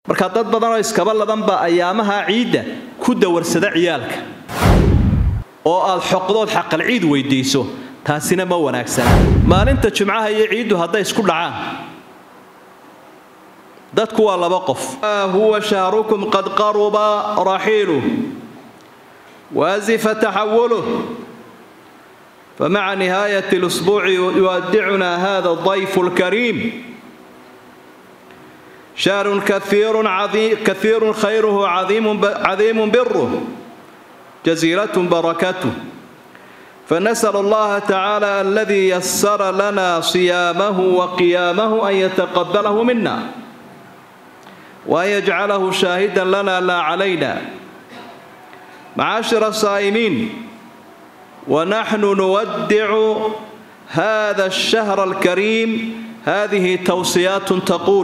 marka dad badanoo iskaba ladanba ayaamaha ciidda ku dawarsada ciyaalka oo aad xoqdood xaqal ciid weydiiso taasina ma wanaagsana maalinta jumcaha iyo ciiddu hadday isku dhacaan dadku waa laba qof huwa shahrukum qad qaruba raxiiluh waazifa taxawuluh فمع نهاية الأسبوع يودعنا هذا الضيف الكريم شهر كثير عظيم كثير خيره عظيم عظيم بره جزيرة بركته فنسأل الله تعالى الذي يسر لنا صيامه وقيامه أن يتقبله منا وأن يجعله شاهدا لنا لا علينا معاشر الصائمين ونحن نودع هذا الشهر الكريم هذه توصيات تقول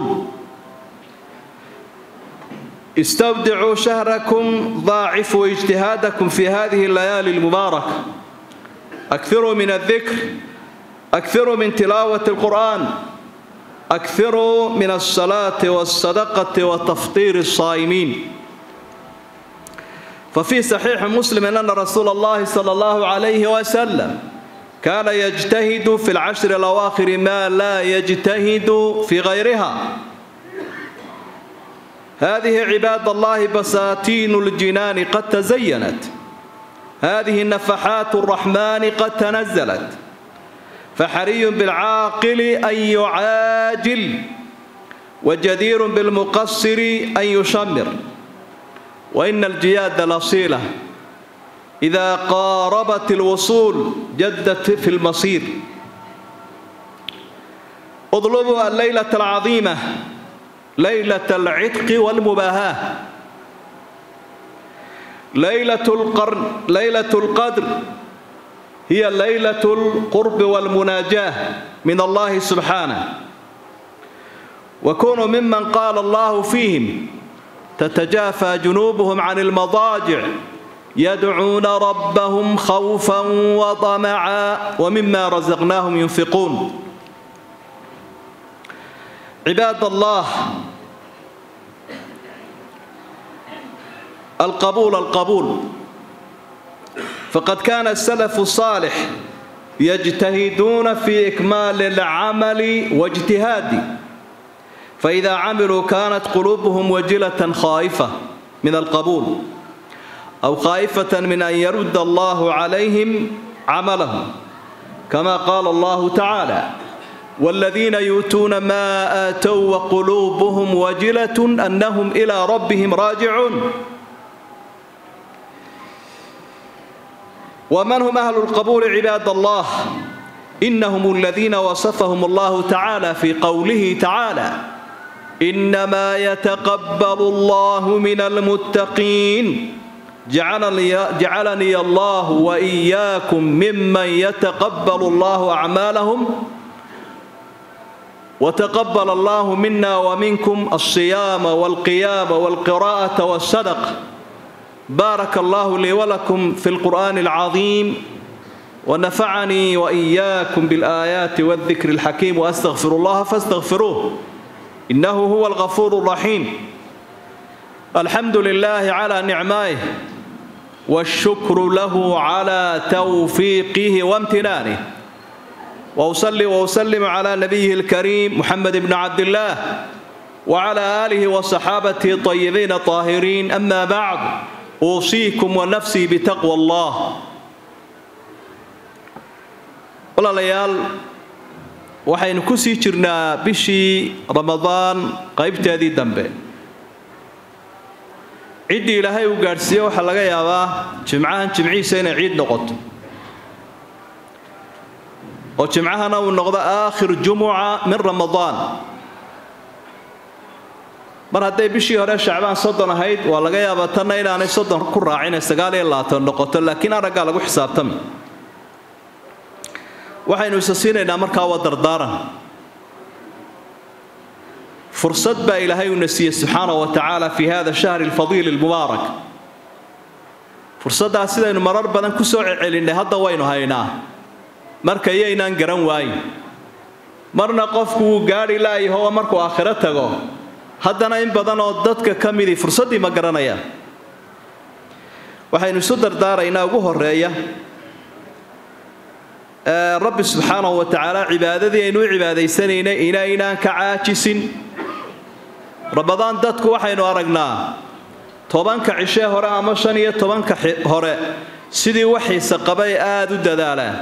استودعوا شهركم ضاعفوا اجتهادكم في هذه الليالي المباركة أكثروا من الذكر أكثروا من تلاوة القرآن أكثروا من الصلاة والصدقة وتفطير الصائمين ففي صحيح مسلم أن رسول الله صلى الله عليه وسلم كان يجتهد في العشر الأواخر ما لا يجتهد في غيرها هذه عباد الله بساتين الجنان قد تزينت هذه النفحات الرحمن قد تنزلت فحري بالعاقل أن يعاجل وجدير بالمقصر أن يشمر وإن الجياد لصيلة إذا قاربت الوصول جدت في المصير اطلبوا الليلة العظيمة ليلة العتق والمباهاة ليلة القرن ليلة القدر هي ليلة القرب والمناجاة من الله سبحانه وكونوا ممن قال الله فيهم تتجافى جنوبهم عن المضاجع يدعون ربهم خوفا وطمعا ومما رزقناهم ينفقون عباد الله القبول القبول فقد كان السلف الصالح يجتهدون في إكمال العمل واجتهاد فإذا عملوا كانت قلوبهم وجلة خائفة من القبول أو خائفة من أن يرد الله عليهم عملهم كما قال الله تعالى والذين يؤتون ما آتوا وقلوبهم وجلة أنهم إلى ربهم راجعون ومن هم أهل القبول عباد الله إنهم الذين وصفهم الله تعالى في قوله تعالى إنما يتقبل الله من المتقين جعلني, جعلني الله وإياكم ممن يتقبل الله أعمالهم وتقبل الله منا ومنكم الصيام والقيام والقراءة والصدقة بارك الله لي ولكم في القرآن العظيم ونفعني وإياكم بالآيات والذكر الحكيم وأستغفر الله فاستغفروه إنه هو الغفور الرحيم الحمد لله على نعمائه والشكر له على توفيقه وامتنانه وأصلي وأسلم على نبيه الكريم محمد بن عبد الله وعلى آله وصحابته الطيبين الطاهرين أما بعد أوصيكم ونفسي بتقوى الله walaalayaal waxaynu ku sii jirnaa bishii ramadaan qaybteedii dambe ciddii ilaahay uu gaadhsiiye waxaa laga yaabaa jimcahan jimcihiisa inay ciid noqoto oo jimcahana uu noqdo aakhir jumuca min ramadaan mar hadday bishii hore shacbaan soddon ahayd waa laga yaabaa tanna inaanay soddon ku raacine sagaal iyo labaatan noqoto laakiin araggaa lagu xisaabtami waxaynu isa siinaynaa markaa waa dardaaran fursad baa ilaahay uuna siiyey subxaanahu wa tacaala fi hada shahri alfadiili almubaarak fursaddaas sidaynu marar badan ku soo celcelinnay hadda waynu haynaa marka iyaynaan garan waayin marna qofku wuu gaadhi laayaho markuu aakhiro tago haddana in badan oo dadka ka midii fursaddii ma garanayaan waxaynu isu dardaaraynaa ugu horeeya rabbi subxaanahu wa tacaala cibaadadii aynu u cibaadaysanaynay inaynaan ka caajisin ramadaan dadku waxaynu aragnaa tobanka cishee hore ama shan iyo tobanka hore sidii waxiisa qabay aada u dadaalaan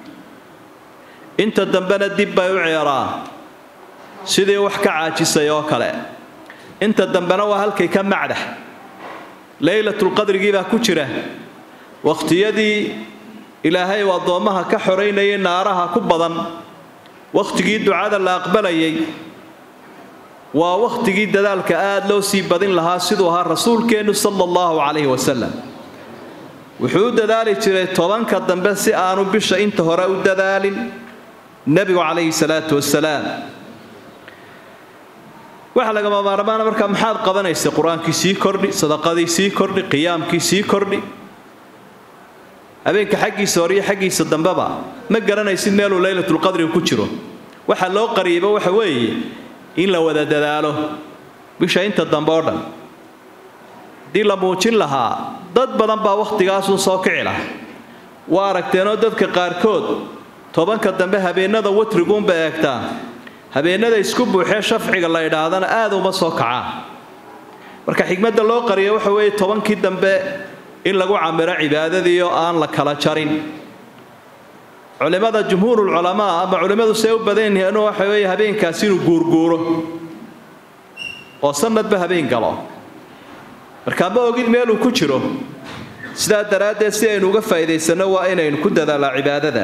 inta dambena dib bay u ceeraa sidii wax ka caajisay oo kale inta dambena waa halkay ka macdax laylatulqadrigii baa ku jira wakhtiyadii ilaahay uu addoommaha ka xoraynayay naaraha ku badan wakhtigii ducada la aqbalayay waa wakhtigii dadaalka aada loo sii badin lahaa siduu ahaa rasuulkeennu sala allahu calayhi wasalam wuxuu u dadaali jiray tobanka dambe si aanu bisha inta hore u dadaalin nebigu calayhi salaatu wasalaam waxa lagama maarmaana markaa maxaad qabanaysa qur-aankii sii kordhi sadaqadii sii kordhi qiyaamkii sii kordhi habeenka xaggiisa hore iyo xaggiisa dambeba ma garanaysid meeluu laylatulqadriga ku jiro waxa loo qariyaba waxa weeye in la wada dadaalo bisha inta dambe oo dhan haddii la muujin lahaa dad badan baa wakhtigaasun soo kici laha waa aragteenoo dadka qaarkood tobanka dambe habeennada watriguunba eegtaa habeennada isku buuxee shafciga la idhaahdana aada uma soo kacaa marka xigmadda loo qariya waxa weeye tobankii dambe in lagu camiro cibaadadii oo aan la kala jarin culimmada jumhuurulculamaa ama culimmadu see u badan yihiin waxa weeye habeenkaasi inuu guurguuro oo sanadba habeen galo markaa ma ogid meeluu ku jiro sidaa daraaddeed si aynu uga faa'iidaysanno waa inaynu ku dadaalaa cibaadada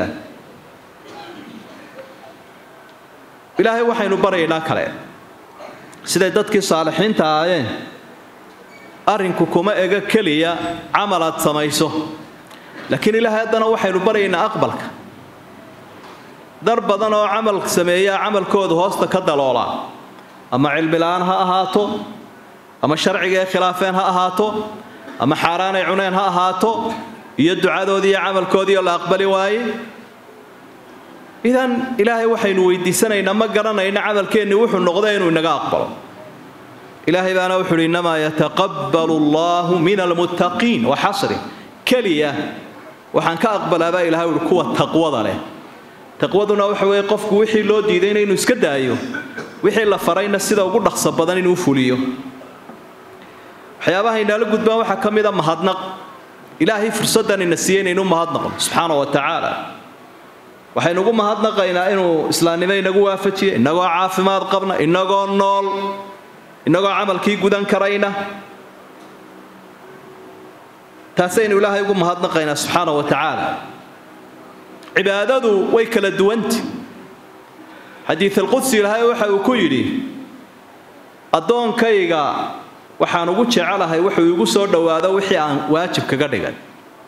ilaahay waxaynu baryaynaa kale siday dadkii saalixiinta ahaayeen arrinku kuma ega keliya camal aad samayso laakiin ilaahay haddana waxaynu baryaynaa aqbalka dar badan oo camal sameeyaa camalkooda hoosta ka daloola ama cilmila'aan ha ahaato ama sharcigae khilaafeen ha ahaato ama xaaraanay cuneen ha ahaato iyo ducadoodii iyo camalkoodiioo la aqbali waaye idan ilaahay waxaynu weydiisanaynaa ma garanayna camalkeenni wuxuu noqda inuu inaga aqbalo ilaahay baana wuxu uhi innamaa yataqabbalu allaahu min almuttaqiin wa xasri keliya waxaan ka aqbalaabaa ilahay uhi kuwa taqwada leh taqwaduna waxa weeye qofku wixii loo diidayna inuu iska daayo wixii la farayna sida ugu dhaqso badan inuu fuliyo waxyaabaha inaala gudbaan waxaa ka mid a mahadnaq ilaahay fursaddan ina siiyey inaynu mahadnaqno subxaana wa tacaala waxaynu ugu mahadnaqaynaa inuu islaamnimo inagu waafajiye innagoo caafimaad qabna innagoo nool innagoo camalkii gudan karayna taasaynu ilaahay ugu mahadnaqaynaa subxaana wa tacaala cibaadadu way kala duwanti xadiid alqudsi ilaahay waxa uu ku yidhi addoonkayga waxaan ugu jecelahay wuxuu igu soo dhowaado wixii aan waajib kaga dhigay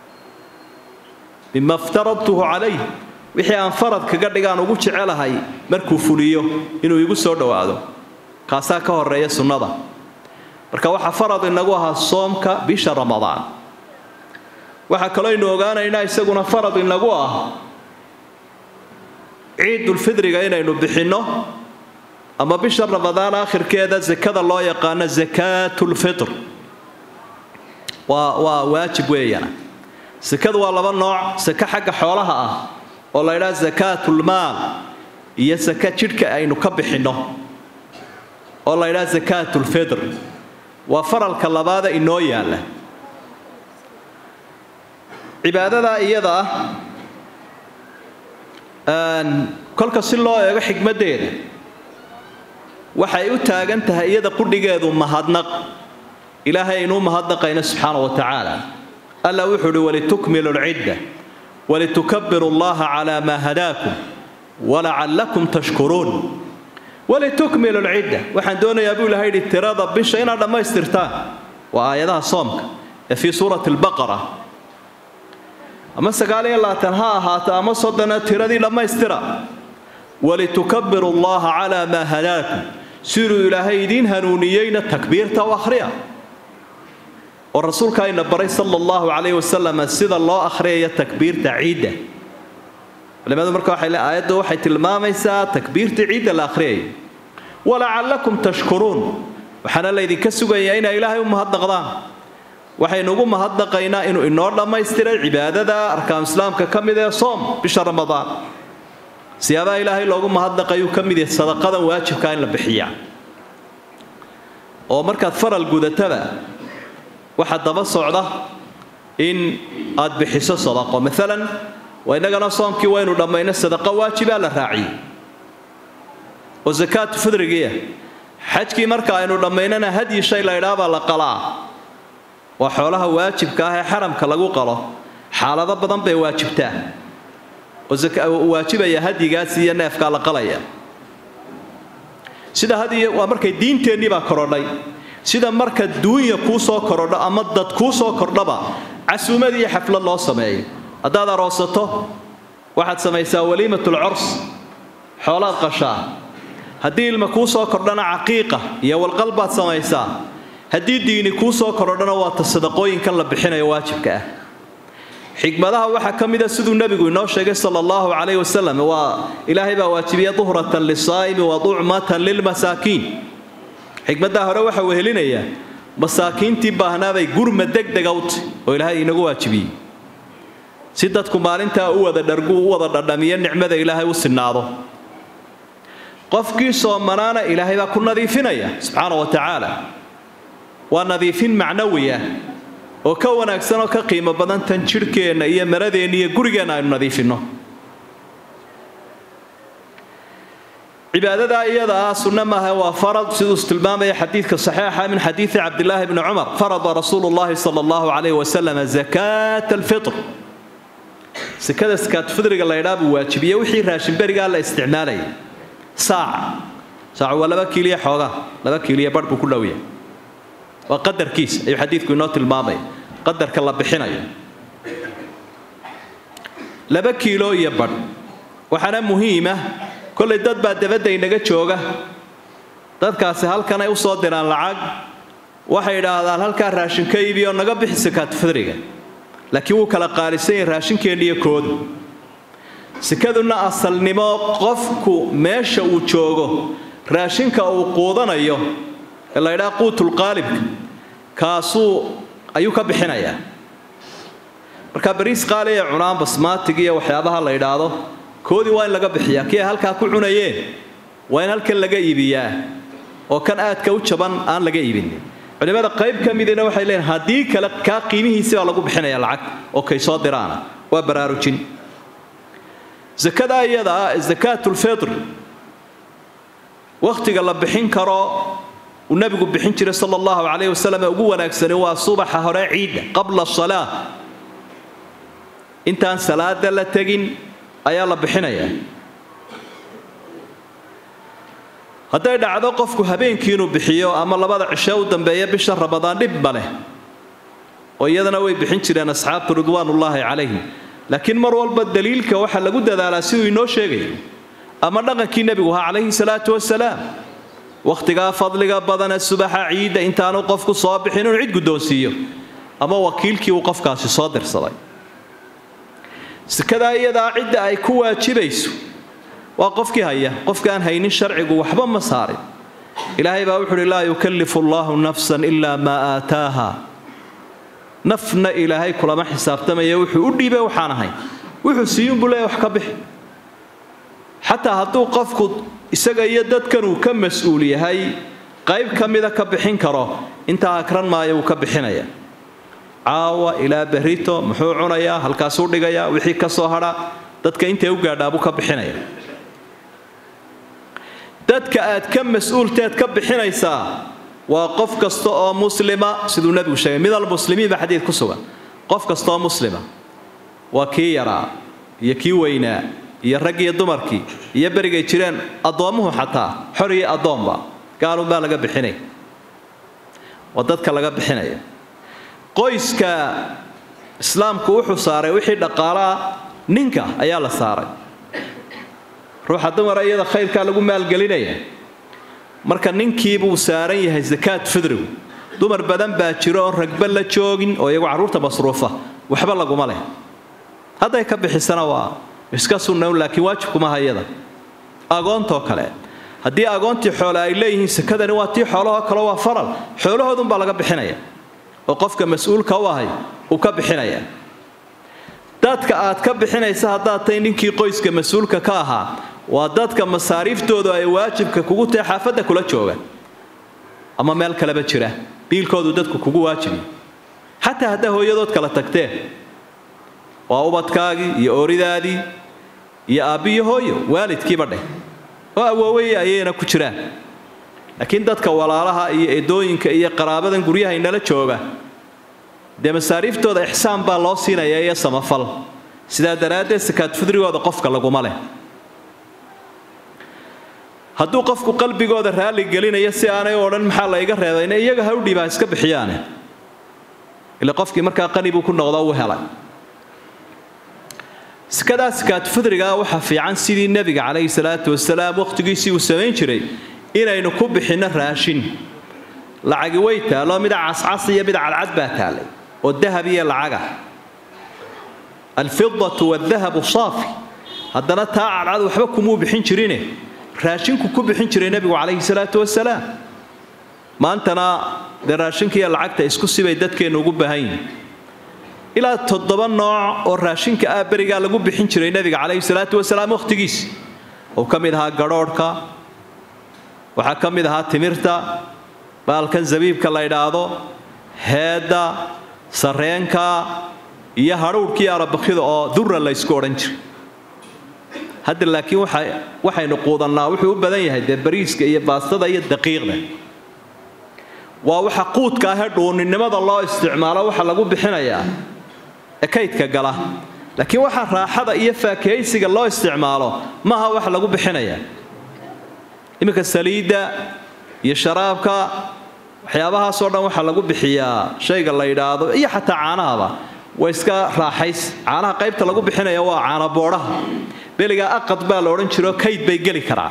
mima iftaradtuhu calayh wixii aan farad kaga dhigaan ugu jecelahay markuu fuliyo inuu igu soo dhowaado kaasaa ka horeeya sunnada marka waxaa farad inagu ahaa soomka bisha ramadaan waxaa kaloo aynu ogaanaynaa isaguna farad inagu ah ciidulfidriga inaynu bixinno ama bisha ramadaan aakhirkeeda sakada loo yaqaano sakaatulfitr waa waa waajib weeyana sakadu waa laba nooc saka xagga xoolaha ah oo la ydhaha sakaatulmaal iyo saka jidhka aynu ka bixinno oo la ydhaha sakaatulfitr waa faralka labaada inoo yaalla cibaadadaa iyada ah kolka si loo eego xikmaddeeda waxay u taagan tahay iyada qudhigeedu mahadnaq ilaahay aynuu mahadnaqayna subxaana wa tacaala alla wuxuu uhi walitukmilu lcidda walitukabiru allaha calaa maa hadaakum walacallakum tashkuruun walitukmilu lcidda waxaan doonayaa buu ilahay yidhi tirada bisha inaad dhammaystirtaan waa aayadaha soomka ee fii suurati albaqara ama sagaaliyo labaatan ha ahaato ama soddona tiradii dhammaystira walitukabiru allaha calaa maa hadaakum siduu ilaahay idiin hanuuniyeyna takbiirta u akhriya oo rasuulka ayna baray sala allahu calayh wasalam sida loo akhriyayo takbiirta ciidda culimadu marka waxay le aayaddu waxay tilmaamaysaa takbiirta ciidda la akhriyayo walacallakum tashkuruun waxaana laydinka sugayaa inay ilaahay u mahadnaqdaan waxaynu ugu mahadnaqaynaa inuu inoo dhammaystiray cibaadada arkaan islaamka ka mid ee soom bisha ramadaan siyaabaha ilaahay loogu mahadnaqayuu ka mid yahay sadaqadan waajibkaa in la bixiyaa oo markaad faral gudataba waxaa daba socda in aad bixiso sadaqo maalan waa innagana soomkii waynu dhammayno sadaqo waajibaa la raaciyey oo sakaatu fidrigiia xajkii marka aynu dhammaynana hadyi shay la ydhaabaa la qalaa waa xoolaha waajibka ah ee xaramka lagu qalo xaalado badan bay waajibtaa oo waajibaya hadyigaas iyo neefkaa la qalaya sida hadiy waa markay diinteennii baa korodhay sida marka duunya kuu soo korodho ama dad kuu soo kordhaba casuumad iyo xaflad loo sameeyo haddaad aroosato waxaad samaysaa waliimatul curs xoolaad qashaa haddii ilma kuu soo kordhana caqiiqa iyo walqal baad samaysaa haddii diini kuu soo korodhana waata sadaqooyinkan la bixinayo waajibka ah xikmadaha waxaa ka mida siduu nebigu inoo sheegay sala allahu calayhi wasalam waa ilaahay baa waajibiya duhratan lisaa'imi wa ducmatan lilmasaakiin xikmaddaa hore waxa uu helinayaa masaakiintii baahnaabay gurma degdega u tahy oo ilaahay inagu waajibiyey si dadku maalintaa u wada dhargu u wada dhadhamiyo nicmada ilaahay u sinaado qofkii soomanaana ilaahay baa ku nadiifinaya subxaana wa tacaala waa nadiifin macnawi ah oo ka wanaagsan oo ka qiimo badan tan jidhkeenna iyo maradeenna iyo gurigeenna aynu nadiifinno cibaadadaa iyadaa sunno maaha waa farad siduu tilmaamaya xadiidka saxiixa min xadiidi cabdilaahi bni cumar farada rasuulu llahi sala allahu calayhi wasalam zakaata alfitr sekada sakaatufidriga la ydhaa buu waajibiye wixii raashinberigaa la isticmaalaya saaca saacu waa laba kiiliya xoogaa laba kiiliya barh buu ku dhowya waa qadarkiisa ayuu xadiidku inoo tilmaamaya qadarka la bixinayo laba kiilo iyo badh waxaana muhiima kollay dad baa dabadda inaga jooga dadkaasi halkanay u soo diraan lacag waxay idhaahdaan halkaa raashin ka iibi oo naga bixi sakaatufidriga laakiin wuu kala qaalisan yahay raashinkeenna iyo koodu sekaduna asalnimo qofku meesha uu joogo raashinka uu quudanayo ee la ydhaha quutulqaalibka kaasuu ayuu ka bixinayaa marka bariis qaaliya cunaan basmaatig iyo waxyaabaha la ydhaahdo koodii waa in laga bixiyaa kii ay halkaa ku cunayeen waa in halkan laga iibiyaa oo kan aadka u jaban aan laga iibinin culimmada qayb ka midina waxay leeyiin haddii kale kaa qiimihiisi baa lagu bixinaya lacag oo kay soo diraana waa baraarujin sakada iyada ah zakaatulfitr wakhtiga la bixin karo uu nabigu bixin jiray sala allahu calayhi wasalam ee ugu wanaagsani waa subaxa hore ciidda qabla salaa intaan salaada la tegin ayaa la bixinayaa hadday dhacdo qofku habeenkii inuu bixiyo ama labada cishe u dambeeya bisha ramadaan dhib ma leh oo iyadana way bixin jireen asxaabtu ridwaanullaahi calayhim laakiin mar walba daliilka waxaa lagu dadaalaa siduu inoo sheegayo ama dhaqankii nebigu ahaa calayhi salaatu wasalaam wakhtigaa fadliga badane subaxa ciidda intaanu qofku soo bixin inuu cid guddoonsiiyo ama wakiilkii uu qofkaasi soo dirsaday sikadaa iyadaa cidda ay ku waajibayso waa qofkii haya qofka aan haynin sharcigu waxba ma saarin ilaahay baa wuxuuhi laa yukallifu allaahu nafsan ilaa maa aataaha nafna ilaahay kulama xisaabtamaya wuxuu u dhiibay waxaan ahayn wuxuu siiyuunbuu leeya wax ka bixi xataa hadduu qofku isaga iyo dadkan uu ka mas-uul yahay qayb ka mida ka bixin karo intaa akran maayo wuu ka bixinaya caawa ilaa berrito muxuu cunayaa halkaasuu dhigayaa wixii ka soo hadha dadka intay u gaadhaabuu ka bixinaya dadka aad ka mas-uulteed ka bixinaysaa waa qof kasta oo muslima siduu nebigu sheegay mid almuslimiin baa xadiid ku sugan qof kasta oo muslima waa kii yaraa iyo kii weynaa iyo rag iyo dumarkii iyo berigay jireen addoommuhu xataa xor iyo addoomba gaalunbaa laga bixinaya waa dadka laga bixinaya qoyska islaamku wuxuu saaray wixii dhaqaalaa ninka ayaa la saaray ruuxa dumara iyada khayrkaa lagu maalgelinaya marka ninkii buu saaran yahay sakaat fidrigu dumar badan baa jiro oon ragba la joogin oo iyagu carruurta masruufa waxba laguma leh hadday ka bixisana waa iska sunnawn laakiin waajibkumaha iyada agoontoo kale haddii agoontii xoole ay leeyihiin sakadani waa tii xoolahoo kale waa faral xoolahoodunbaa laga bixinaya oo qofka mas-uulka u ahay uu ka bixinaya dadka aad ka bixinaysa haddaad tahay ninkii qoyska mas-uulka ka ahaa waa dadka masaariiftoodu ay waajibka kugu tahay xaafadda kula jooga ama meel kaleba jira biilkoodu dadku kugu waajibi xataa haddaa hooyadood kala tagteen waa ubadkaagii iyo ooridaadii iyo aabbiyo hooyo waalidkiiba dheh oo awoowey ayayna ku jiraan laakiin dadka walaalaha iyo edooyinka iyo qaraabadan guryaha inala jooga dee masaariiftooda ixsaan baa loo siinaya iyo samafal sidaa daraaddeed sakaad fudrigooda qofka laguma leh hadduu qofku qalbigooda raalli gelinayo si aanay u odhan maxaa la iga reebayna iyaga ha u dhiibaa iska bixiyaane ile qofkii markaa qani buu ku noqdo u helay sakadaa sakaad fudrigaa waxaa fiican sidii nebiga calayhi salaatu wasalaam wakhtigiisii uu samayn jiray inaynu ku bixinno raashin lacagi way taallo mida cascas iyo mida cadcad baa taallay oo dahab iyo lacaga alfidatu wadahabu saafi haddana taa cadcad waxba kumuu bixin jirine raashinku ku bixin jiray nebigu calayhi salaatu wasalaam maantana dee raashinka iyo lacagta isku sibay dadkeennu ugu baahan yihin ilaa toddoba nooc oo raashinka ah berigaa lagu bixin jiray nebiga calayhi salaatu wasalaam wakhtigiisi uu ka mid ahaa gadhoodhka waxaa ka mid ahaa timirta baalkan zabiibka la ydhaahdo heedda sarreenka iyo hadhuudhkii arabakida oo durra la ysku odhan jiray hadda laakiin waxaynu quudannaa wuxuu u badan yahay dee bariiska iyo baastada iyo daqiiqda waa waxa quudka ahee dhuuninimada loo isticmaalo waxa lagu bixinayaa ee kaydka gala laakiin waxa raaxada iyo faakahaysiga loo isticmaalo maaha wax lagu bixinayaa iminka saliidda iyo sharaabka waxyaabahaasoo dhan waxaa lagu bixiyaa shayga la yidhaahdo iyo xataa caanahaba waa iska raaxays caanaha qaybta lagu bixinaya waa caana boodhaha beligaa aqad baa la odhan jiro kayd bay geli karaa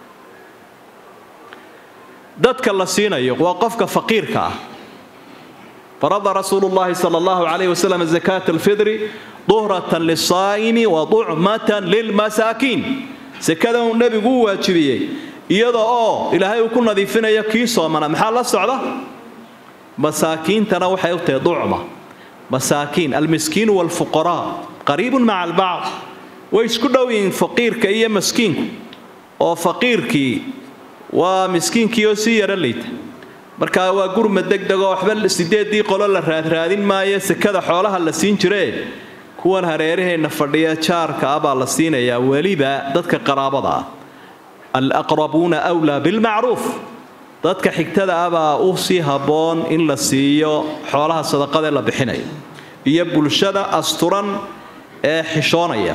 dadka la siinayo waa qofka faqiirka ah farada rasuulu llahi sala allahu calayhi wasalam zakaata alfidri duhratan lisaa'imi wa ducmatan lilmasaakiin sakada uu nebigu u waajibiyey iyada oo ilaahay uu ku nadiifinayo kii soomana maxaa la socda masaakiintana waxay u tahay ducma masaakiin almiskiinu waalfuqaraa qariibun maca albacd way isku dhow yihiin faqiirka iyo maskiinku oo faqiirkii waa miskiinkii oo sii yaro liita markaa waa gurma degdegoo waxba sideedii qolo la raadraadin maayo sekada xoolaha la siin jiree kuwan hareeraheenna fadhiya jaarka ah baa la siinayaa weliba dadka qaraabada ah alaqrabuuna wlaa bilmacruuf dadka xigtada ah baa u sii habboon in la siiyo xoolaha sadaqadee la bixinayo iyo bulshada asturan ee xishoonaya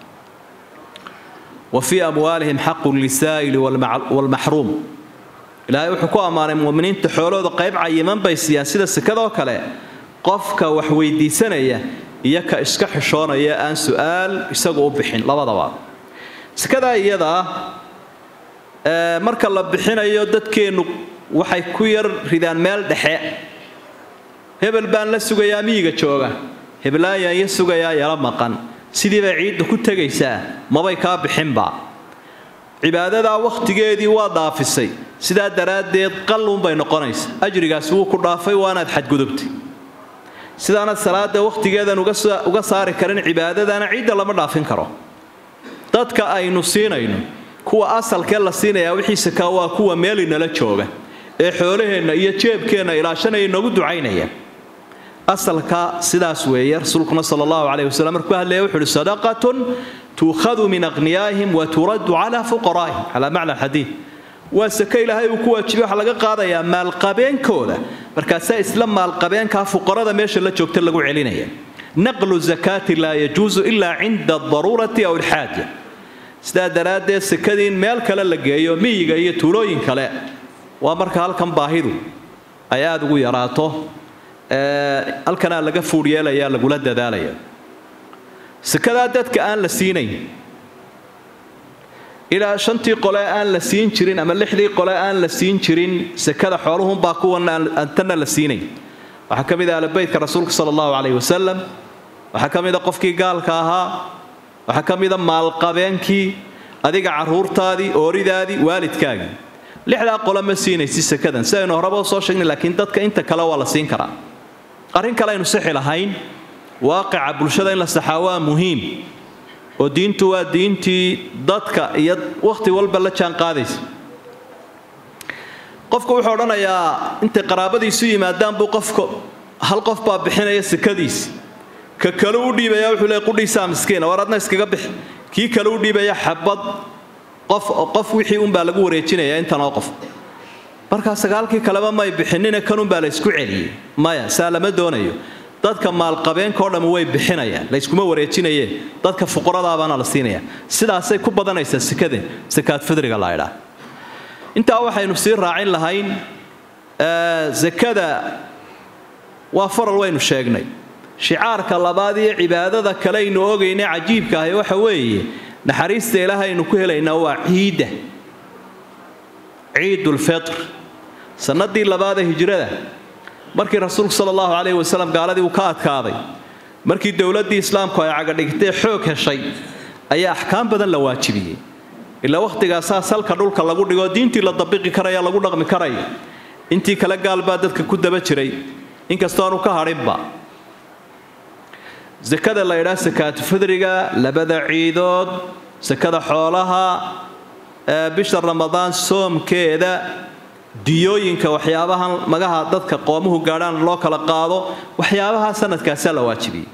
wa fii amwaalihim xaqu lisaa'ili waalmaxruum ilaahay wuxuu ku ammaanay muminiinta xoolahooda qayb cayiman bay siiyaan sida sekadoo kale qofka wax weydiisanaya iyo ka iska xishoonaya aan su'aal isagu u bixin labadaba sekadaa iyada ah marka la bixinayo dadkeennu waxay ku yar ridaan meel dhexe hebel baan la sugayaa miyiga jooga heblaayaan ya sugayaa yala maqan sidii bay ciidda ku tegaysaa mabay kaa bixinba cibaadadaa wakhtigeedii waa dhaafisay sidaa daraaddeed qalluunbay noqonaysa ajrigaasi wuu ku dhaafay waanaad xadgudubtay sidaanad salaada wakhtigeedan uga saari karin cibaadadana ciidda lama dhaafin karo dadka aynu siinayno kuwa asalkee la siinayaa wixiise kaa waa kuwa meelinala jooga ee xoolaheenna iyo jeebkeenna ilaashanaya inoogu ducaynaya asalka sidaas weeye rasuulkuna sal allahu caleyh wasalam markuu hadlaya wuxu uhi sadaqatun tuukhadu min aqniyaa'ihim wa turaddu calaa fuqaraa'ihim calaa macna alxadiid waa sake ilaahay uu ku waajibay waxaa laga qaadayaa maalqabeenkooda markaasaa isla maalqabeenkaa fuqarada meesha la joogta lagu celinaya naqlu zakaati laa yajuusu ilaa cinda adaruurati aw alxaaja sidaa daraaddeed sekadii in meel kale la geeyo miyiga iyo tuulooyin kale waa marka halkan baahidu ay aada ugu yaraato halkanaa laga fuudh yeelaya lagula dadaalaya sekadaa dadka aan la siinayn ilaa shantii qole aan la siin jirin ama lixdii qole aan la siin jirin sekada xooluhunbaa kuwan aantanna la siinayn waxaa ka mid ah albaytka rasuulka sala allahu caleyhi wasalam waxaa ka mid a qofkii gaalka ahaa waxaa ka mida maalqabeenkii adiga caruurtaadii ooridaadii waalidkaagii lixdaa qolo ma siinaysi sakadan sidaynu horeba soo sheegnay laakiin dadka inta kale waa la siin karaa arrin kale aynu sixi lahayn waaqica bulshada in la saxaa waa muhiim oo diintu waa diintii dadka iyo wakhti walba la jaan qaadaysa qofku wuxuu odhanayaa intay qaraabadiisu yimaadaan buu qofka hal qof baa bixinaya sakadiis ka kale u dhiibaya wuxuu leey qudhiisaa miskiina war adna iskaga bixi kii kale u dhiibaya xabad qof qof wixii unbaa lagu wareejinaya intanoo qof markaa sagaalkii kaleba may bixinina kanunbaa la ysku celiyey maya saa lama doonayo dadka maalqabeenkao dhammi way bixinayaan layskuma wareejinaye dadka fuqaradaabana la siinaya sidaasay ku badanaysaa sekade sakaad fidriga la ydhaa intaa waxaynu sii raacin lahayn sakada waa faral waynu sheegnay shicaarka labaad iyo cibaadada kale aynu ogayna cajiibka ahi waxa weeye naxariista ilaahaynu ku helaynaa waa ciidda ciidulfitr sannadii labaada hijrada markii rasuulku sala allahu calayhi wasalam gaaladii uu ka adkaaday markii dowladdii islaamku ay cagadhigtay xoog heshay ayaa axkaam badan la waajibiyey ilaa wakhtigaasaa salka dhulka lagu dhigo diintii la dabiqi karaya lagu dhaqmi karaya intii kale gaal baa dadka ku daba jiray inkastoo aanu ka hadhinba sakada la ydhaa sakaatu fidriga labada ciidood sakada xoolaha bisha ramadaan soomkeeda diyooyinka waxyaabahan magaha dadka qoomuhu gaadhaan loo kala qaado waxyaabaha sanadkaasaa la waajibiyey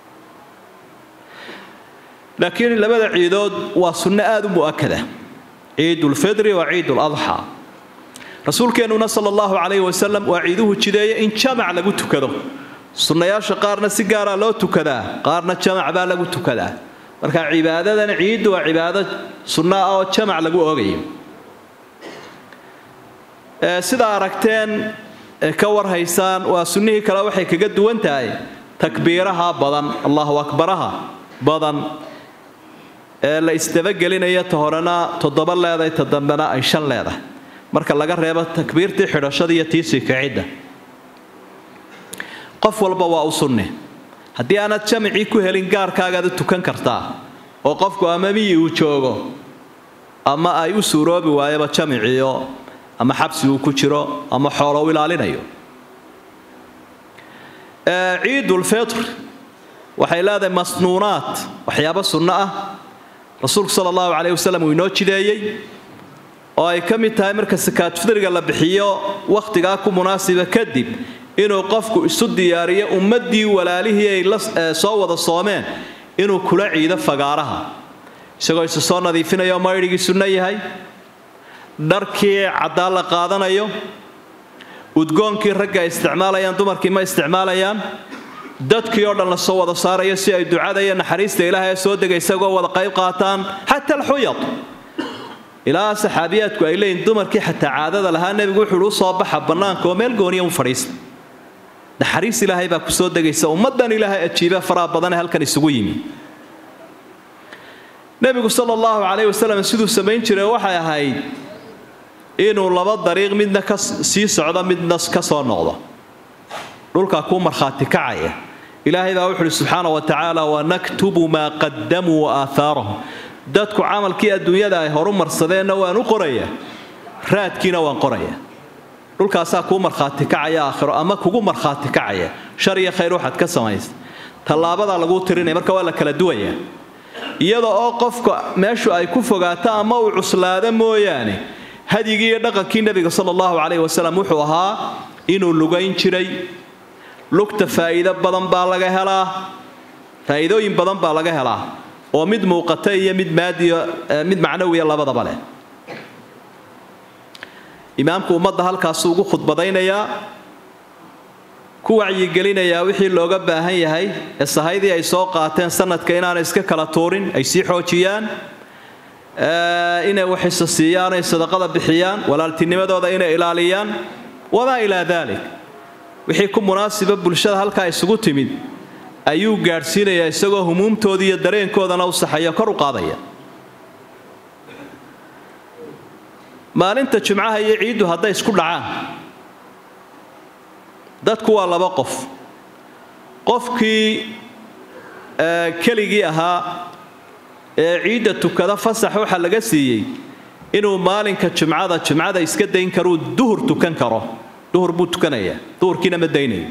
laakiin labada ciidood waa sunno aada u mu'akada ciidulfidri waa ciiduladxaa rasuulkeennuna sala allahu calayhi wasalam waa ciiduhu jideeya in jamac lagu tukado sunnayaasha qaarna si gaaraa loo tukadaa qaarna jamac baa lagu tukadaa marka cibaadadan ciiddu waa cibaado sunno ah oo jamac lagu oogayo sidaa aragteen ka warhaysaan waa sunnihii kale waxay kaga duwan tahay takbiiraha badan allahu akbaraha badan ee la isdabagelinaya ta horena toddoba leedahay ta dambena ay shan leedahay marka laga reebo takbiirtii xidhashada iyo tiisii kicidda qof walba waa u sunne haddii aanad jamicii ku helin gaarkaagaad u tukan kartaa oo qofku ama miyi uu joogo ama ay u suuroobi waayaba jamiciio ama xabsi uu ku jiro ama xoolo u ilaalinayo ciidulfitr waxay leedahay masnuunaad waxyaabo sunno ah rasuulku sala allahu calayh wasalam uu inoo jideeyey oo ay ka mid tahay marka sakaad fidriga la bixiyo wakhtigaa ku munaasiba kadib inuu qofku isu diyaariyo ummaddii walaalihii ay la soo wada soomeen inuu kula ciido fagaaraha isagoo isu soo nadiifinayo maydhigii sunno yahay dharkii caddaa la qaadanayo udgoonkii ragga ay isticmaalayaan dumarkii ma isticmaalayaan dadkii oo dhan la soo wada saarayo si ay ducada iyo naxariista ilaahay soo dega isagoo wada qayb qaataan xata alxuyad ilaa saxaabiyaadku ay leeyihin dumarkii xataa caadada lahaa nebigu wuxuu u soo baxa bannaanka oo meel gooniya u fadhiista naxariis ilaahay baa ku soo degaysa ummaddan ilaahay ajiiba faraha badanee halkan isugu yimi nebigu sala allahu calayh wasalam siduu samayn jiray waxay ahayd inuu laba dariiq midna ka sii socdo midna ka soo noqdo dhulkaa kuu markhaati kacaya ilaahay baa wuxu uhi subxaana wa tacaala wanaktubu maa qadamuu wa aahaarahum dadku camalkii adduunyada ay horu marsadeenna waan u qorayaa raadkiina waan qorayaa dhulkaasaa kuu markhaati kacaya aakhiro ama kugu markhaati kacaya shar iyo khayr waxaad ka samaysa tallaabadaa laguu tirinaya marka waa la kala duwayaa iyada oo qofka meeshu ay ku fogaato ama uu cuslaado mooyaane hadyigii iyo dhaqankii nebiga sala allahu calayhi wasalam wuxuu ahaa inuu lugayn jiray lugta faa'iido badan baa laga helaa faa'iidooyin badan baa laga helaa oo mid muuqata iyo mid maadiyo mid macnawiya labadaba leh imaamku ummadda halkaasuu ugu khudbadaynayaa ku wacyigelinayaa wixii looga baahan yahay ee sahaydii ay soo qaateen sanadka inaanay iska kala tuurin ay sii xoojiyaan inay waxisa siiyaan ay sadaqada bixiyaan walaaltinimadooda inay ilaaliyaan wamaa ilaa daalik wixii ku munaasiba bulshada halkaa isugu timid ayuu gaadhsiinayaa isagoo humuumtoodii iyo dareenkoodana u saxaya kor u qaadaya maalinta jumcaha iyo ciiddu hadday isku dhacaan dadku waa laba qof qofkii keligii ahaa ee ciidda tukada fasax waxa laga siiyey inuu maalinka jumcada jumcada iska dayn karuu duhur tukan karo duhur buu tukanayaa duhurkiina ma daynayo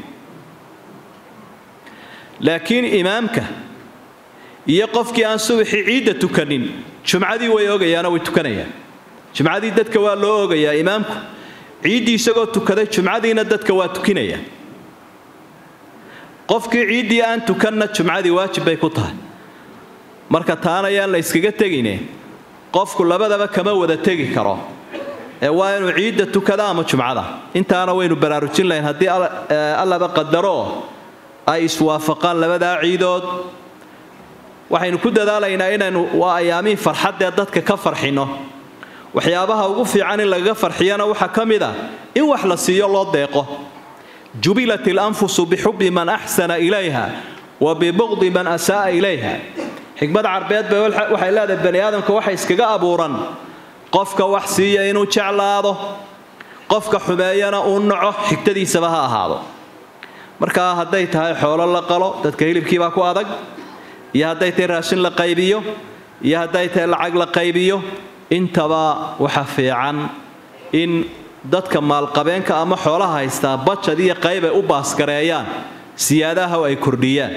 laakiin imaamka iyo qofkii aan subaxii ciidda tukanin jumcadii way ogayaanoo way tukanayaan jumcadii dadka waa loo ogayaa imaamku ciiddii isagoo tukaday jumcadiina dadka waa tukinaya qofkii ciiddii aan tukanna jumcadii waajib bay ku tahay marka taana yaan la yskaga tegine qofku labadaba kama wada tegi karo ee waa inuu ciidda tukada ama jumcada intaana waynu baraarujin lahayn haddii allaba qadaro ay iswaafaqaan labadaa ciidood waxaynu ku dadaalaynaa inaynu waa ayaamihii farxaddee dadka ka farxinno waxyaabaha ugu fiican in lagaga farxiyana waxaa ka mid ah in wax la siiyo loo deeqo jubilat ilanfusu bixubbi man axsana ilayha wa bibuqdi man asaa'a ilayha xikmad carbeed bay waxay leedahay bani aadamka waxa iskaga abuuran qofka wax siiya inuu jeclaado qofka xumeeyana uu naco xigtadiisaba ha ahaado markaa hadday tahay xoolo la qalo dadka hilibkiibaa ku adag iyo hadday tahay raashin la qaybiyo iyo hadday tahay lacag la qaybiyo intaba waxa fiican in dadka maalqabeenka ama xoolaha haystaa bajad iyo qayb ay u baasgareeyaan siyaadaha ay kordhiyaan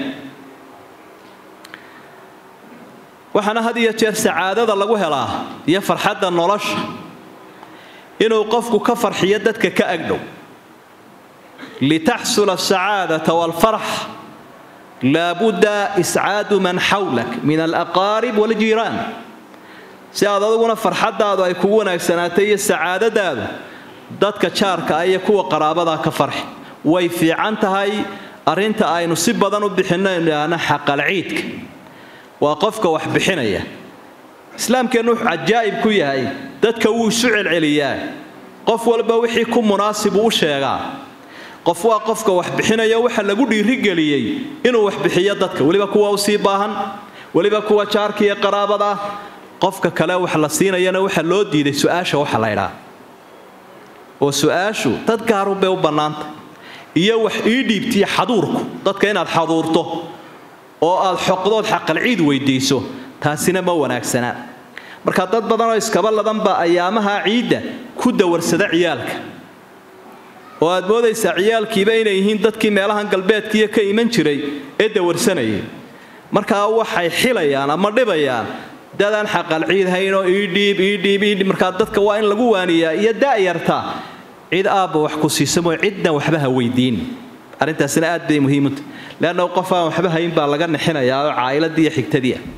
waxaana had iyo jeer sacaadada lagu helaa iyo farxadda nolosha inuu qofku ka farxiyo dadka ka agdhow litaxsula asacaadata waalfarx laabudda iscaadu man xawlak min alaqaarib waljiiraan si aad aduguna farxaddaadu ay kugu wanaagsanaatay iyo sacaadadaadu dadka jaarka ah iyo kuwa qaraabadaa ka farxi way fiican tahay arrinta aynu si badan u bixinno idhaahna xaqalciidka waa qofka wax bixinaya islaamkeennu wuxuu cajaa'ib ku yahay dadka wuu isu celceliyaa qof walba wixii ku munaasibu u sheegaa qof waa qofka wax bixinaya waxa lagu dhiirigeliyey inuu wax bixiyo dadka weliba kuwa u sii baahan weliba kuwa jaarka iyo qaraabada ah qofka kale wax la siinayana waxa loo diiday su-aasha waxa la ydhaa oo su-aashu dad gaarun bay u bannaantay iyo wax ii dhiibtiya xaduurku dadka inaad xaduurto oo aad xoqdood xaqalciid weydiiso taasina ma wanaagsanaa marka dad badanoo iskaba ladanba ayaamaha ciidda ku dawarsada ciyaalka oo aad moodaysaa ciyaalkiiba inay yihiin dadkii meelahan galbeedkiiyo ka iman jiray ee dawarsanayay markaa waxay xilayaan ama dhibayaan dadaan xaqalciid haynoo iidhiib iidhiib iidhiib markaa dadka waa in lagu waaniyaa iyo da'yarta cid aabba wax ku siisamoo cidna waxba ha weydiin arrintaasina aad bay muhiimunta leanna qof aan waxba hayn baa laga nixinayaa oo caa'iladii iyo xigtadii ah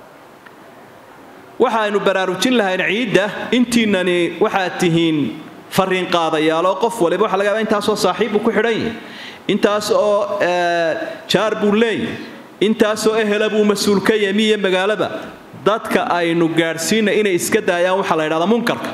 waxaaynu baraarujin lahayn ciidda intiinani waxaad tihiin fariin qaadayaaloo qof waliba waxa laga yaaba intaasoo saaxiibbuu ku xidhan yahay intaas oo jaar buu leeyahy intaasoo ehela buu mas-uul ka yahay miyo magaalaba dadka aynu gaadhsiina inay iska daayaan waxaa la ydhahdaa munkarka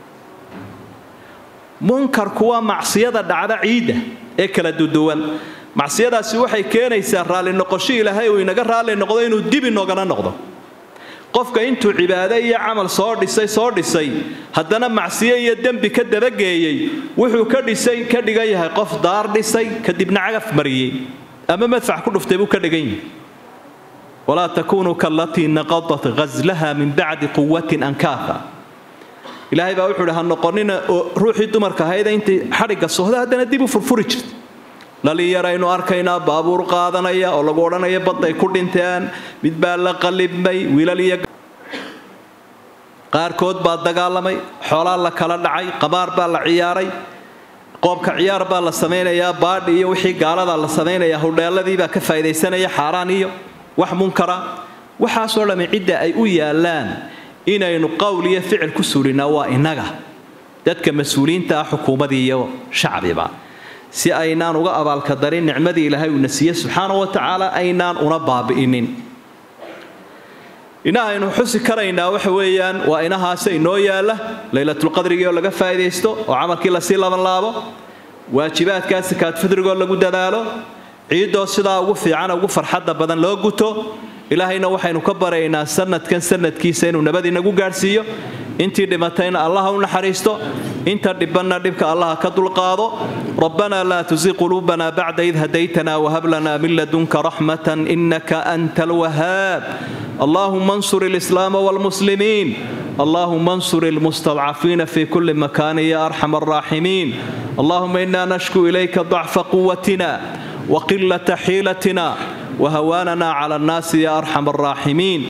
munkarku waa macsiyada dhacda ciidda ee kala duduwan macsiyadaasi waxay keenaysaa raalli noqosho ilaahay uu inaga raalli noqdo inuu dib inogana noqdo qofka intuu cibaado iyo camal soo dhisay soo dhisay haddana macsiyo iyo dembi ka dabageeyey wuxuu ka dhisay ka dhigan yahay qof daar dhisay kadibna cagaf mariyey ama madfac ku dhuftay buu ka dhigan yahay walaa takuunuu kallatii naqadat ghaslaha min bacdi quwatin ankaafa ilaahay baa wuxuu idhi ha noqonina oo ruuxii dumarka ahayda intay xadhigga sohda haddana dib u furfuri jirta dhalinyaraynu arkaynaa baabuur qaadanaya oo lagu odhanaya badday ku dhinteen mid baa la qallibmay wiilal iyo qaarkood baa dagaalamay xoolaa la kala dhacay qamaar baa la ciyaaray qoobka ciyaar baa la samaynayaa baadhi iyo wixii gaaladaa la samaynayaa hudheelladii baa ka faa'idaysanaya xaaraan iyo wax munkara waxaasoo dhammi cidda ay u yaallaan inaynu qowl iyo ficil ku suulinaa waa innaga dadka mas-uuliyiinta ah xukuumadii iyo shacbiba si aynaan uga abaalkadarin nicmadii ilaahay uuna siiye subxaana wa tacaala aynaan una baabi'inin inahaynu xusi karaynaa waxa weeyaan waa inahaase inoo yaalla laylatulqadrigii oo laga faa'idaysto oo camalkii lasii labanlaabo waajibaadkaa sakaadfidrigoo lagu dadaalo ciiddoo sidaa ugu fiicana ugu farxadda badan loo guto ilaahayna waxaynu ka baraynaa sanadkan sanadkiisa inuu nabad inagu gaadhsiiyo intii dhimatayna allaha u naxariisto inta dhibanna dhibka allaha ka dulqaado rabbanaa laa tusi quluubanaa bacda id hadaytanaa wahab lanaa min ladunka raxmatan inaka anta alwahaab allahuma ansur alislaama waalmuslimiin اللهم انصر المستضعفين في كل مكان يا ارحم الراحمين اللهم انا نشكو اليك ضعف قوتنا وقله حيلتنا وهواننا على الناس يا ارحم الراحمين